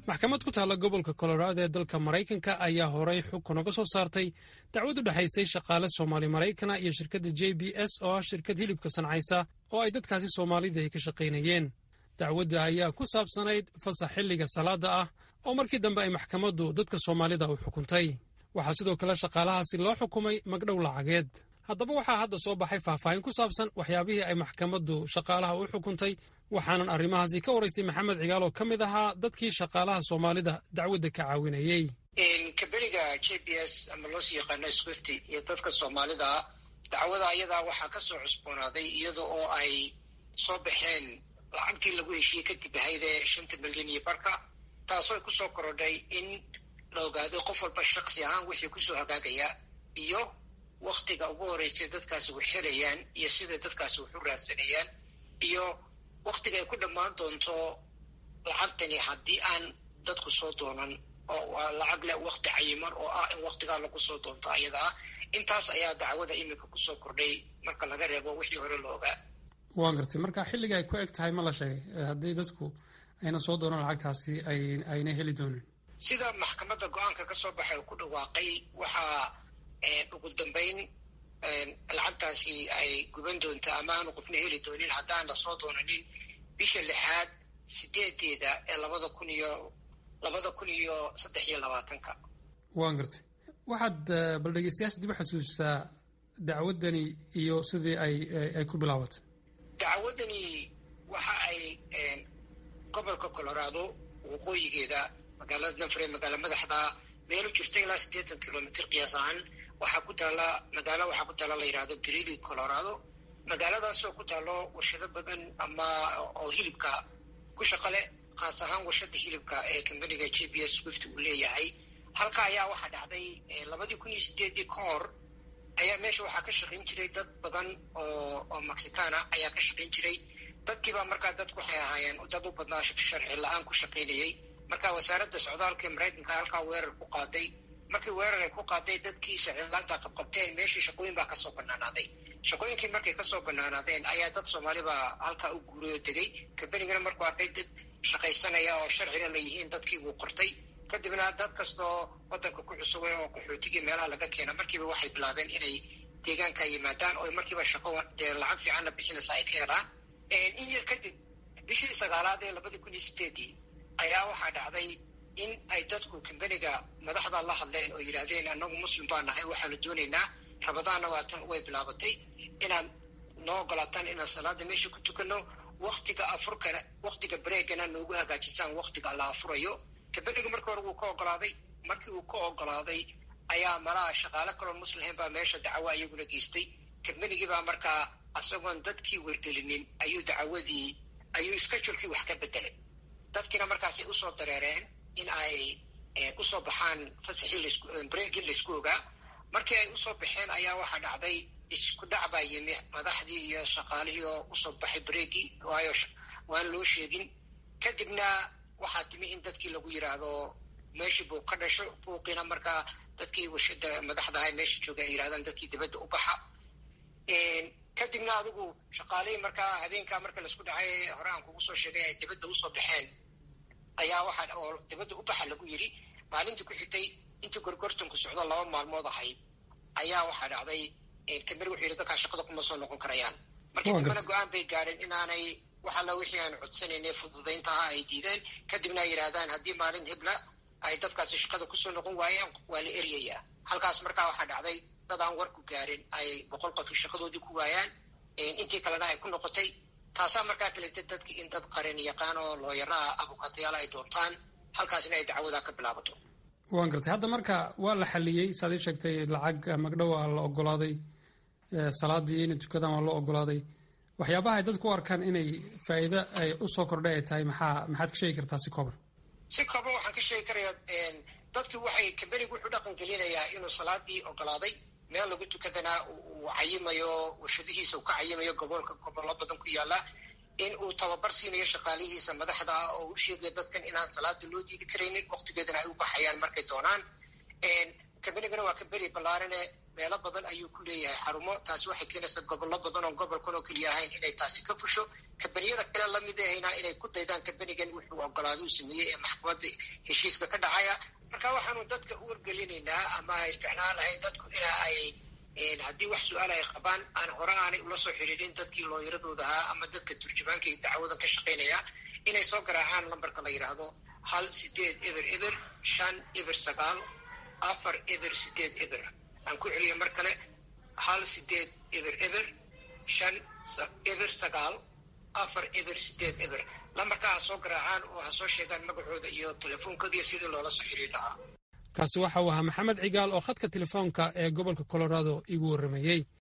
maxkamad ku taalla gobolka colorado ee dalka maraykanka ayaa horey xukun uga soo saartay dacwad u dhexaysay shaqaale soomaali maraykana iyo shirkadda j b s oo ah shirkad hilibka sancaysa oo ay dadkaasi soomaalida ay ka shaqaynayeen dacwadda ayaa ku saabsanayd fasax xilliga salaada ah oo markii dambe ay maxkamaddu dadka soomaalida u xukuntay waxaa sidoo kale shaqaalahaasi loo xukumay magdhow lacageed haddaba waxaa hadda soo baxay faahfaahin ku saabsan waxyaabihii ay maxkamaddu shaqaalaha u xukuntay waxaanan arrimahaasi ka waraystay maxamed cigaal oo ka mid ahaa dadkii shaqaalaha soomaalida dacwadda ka caawinayey kaberiga j b s ama loosii yaqaano swifty iyo dadka soomaalida dacwada ayadaa waxaa ka soo cusboonaaday iyada oo ay soo baxeen lacagtii lagu heshiiyey kadib ahaydee shanta milyan iyo barka taasoo ay kusoo korodhay in la ogaaday qof walba shaksi ahaan wixii kusoo hagaagaya iyo waktiga ugu horeysay dadkaasi wax xirayaan iyo siday dadkaasi wax u raadsanayaan iyo waktiga ay ku dhammaan doonto lacagtani haddii aan dadku soo doonan oo waa lacag leh wakti cayiman oo ah in waktigaa lagu soo doonto ayada ah intaas ayaa dacwada iminka kusoo kordhay marka laga reebo wixii hore la ogaa waan gartay marka xilliga ay ku eg tahay ma la sheegay haddii dadku ayna soo doonan lacagtaasi ayna heli doonin sida maxkamadda go-aanka ka soo baxay oo ku dhawaaqay waxaa ugu dambayn lacagtaasi ay guban doonta ama aanu qofna heli doonin haddaan lasoo doonanin bisha lixaad sideedeeda ee labada kun iyo labada kun iyo saddex iyo labaatanka waan gartay waxaad bal dhegeystayaasha dib u xasuusisaa dacwaddani iyo sidii ay ay ku bilaabatay dacwaddani waxa ay gobolka colorado waqooyigeeda magaalada danfure magaalo madaxda meel u jirta ilaa siddeetan kilomitr qiyaas ahaan waxaa ku taalla magaalo waxaa ku taalla la yidhahdo greely colorado magaaladaasoo ku taalo warshado badan ama oo hilibka ku shaqo leh khaas ahaan warshada hilibka ee combaniga j b s swift uu leeyahay halka ayaa waxaa dhacday labadii kun iyo sideedii ka hor ayaa meesha waxaa ka shaqayn jiray dad badan oo oo mexicana ayaa ka shaqayn jiray dadkiibaa markaa dadku waxay ahaayeen dad u badnaa sharci la-aan ku shaqaynayay marka wasaaradda socdaalka ee maraykanka halkaa weerar ku qaaday markii weerar ay ku qaaday dadkii sharcilaanta qabqabteen meeshii shaqooyin baa kasoo banaanaaday shaqooyinkii markay kasoo banaanaadeen ayaa dad soomaalibaa halkaa u guuray oo degay kambanigana markuu arkay dad shaqaysanaya oo sharcina la yihiin dadkii buu qortay kadibna dad kastoo wadanka ku cusubay oo qaxootigii meelaha laga keena markiiba waxay bilaabeen inay deegaanka yimaadaan oo markiiba shaqo dee lacag fiicanna bixinaysa ay ka helaan in yar kadib bishii sagaalaad ee labadii kun iyo sideedii ayaa waxaa dhacday in ay dadku kambaniga madaxda la hadleen oo yidhaahdeen annagu muslim baa nahay waxaanu doonaynaa rabadaanna waatan way bilaabatay inaad noo ogolaataan inaan salaada meesha ku tukano waktiga afurkana waktiga bareegana noogu hagaajisaan waktiga la afurayo kambaniga markii hore wuu ka ogolaaday markii uu ka ogolaaday ayaa malaha shaqaale kaloo muslimin baa meesha dacwo iyaguna geystay kambanigiibaa markaa isagoon dadkii wargelinin ayuu dacwadii ayuu schedulekii wax ka bedelay dadkiina markaasay usoo dareereen in ay usoo baxaan fasaxii breegii laysku ogaa markii ay usoo baxeen ayaa waxaa dhacday isku dhac baa yimi madaxdii iyo shaqaalihii oo usoo baxay breegii waayo waan loo sheegin kadibna waxaa timi in dadkii lagu yidhaahdo meeshii buu ka dhasho buuqiina markaa dadkii warshada madaxda aha meesha jooga ay yidhahdaan dadkii dibadda u baxa kadibna adigu shaqaalihii markaa habeenkaa marka laisku dhacay hore aan kugu soo sheegay ay dibadda usoo baxeen ayaa waxaa oo dibadda u baxa lagu yidhi maalintii ku xigtay intii gorgortanku socdo laba maalmood ahayd ayaa waxaa dhacday kambani wuxuu yidhi dadkaa shaqada kuma soo noqon karayaan markii dambena go-aan bay gaadheen inaanay wax alla wixii aan codsanaynay fududayntaha ay diideen kadibna ay yidhaahdaan haddii maalin hebla ay dadkaasi shaqada kusoo noqon waayeen waa la eryayaa halkaas markaa waxaa dhacday dad aan warku gaarin ay boqol qofki shaqadoodii ku waayaan intii kalena ay ku noqotay taasaa markaa kaleta dadki in dad qarin yaqaan oo looyaraha abukatayaal ay doontaan halkaasina ay dacwadaa ka bilaabato waan gartay hadda marka waa la xaliyey saad ii sheegtay lacag magdhow a la ogolaaday salaadii inay tukadaan waa loo ogolaaday waxyaabaha ay dadku u arkaan inay faa'iido ay usoo kordhay ay tahay maxaa maxaad ka sheegi kartaa si kooban si kooban waxaan ka sheegi karayaa dadki waxay kambanigu wuxuu dhaqan gelinayaa inuu salaadii ogolaaday meel lagu tukadana uu cayimayo warshadihiisa uu ka cayimayo gobolka gobollo badan ku yaala in uu tababar siinayo shaqaalihiisa madaxda ah oo u sheegayo dadkan inaan salaada loo diidi karaynin waktigeedana ay u baxayaan markay doonaan kambanigana waa kambani ballaarane meelo badan ayuu ku leeyahay xarumo taasi waxay keenaysaa gobollo badan oo gobolkan oo keliya ahayn inay taasi ka fusho kambaniyada kale lamid ahayna inay ku daydaan kambanigan wuxuu ogolaado uu sameeyey ee maxkamadda heshiiska ka dhacaya marka waxaanu dadka u wargelinaynaa ama isticmaal lahayn dadku ina ay haddii wax su-aal ay qabaan aan hore aanay ula soo xidhiidhin dadkii looyaradooda ahaa ama dadka turjumaanka iyo dacwada ka shaqaynaya inay soo garaacaan lambarka la yidhaahdo hal sideed eber eber shan eber sagaal afar eber sideed eber aan ku celiyo mar kale hal sideed eber eber shan eber sagaal afar eber sideed eber lambarkaa ha soo garaacaan oo ha soo sheegaan magacooda iyo telefoonkood iyo sidii loola soo xidhiir lahaa kaasi waxa uu ahaa maxamed cigaal oo khadka telefoonka ee gobolka colorado igu warramayey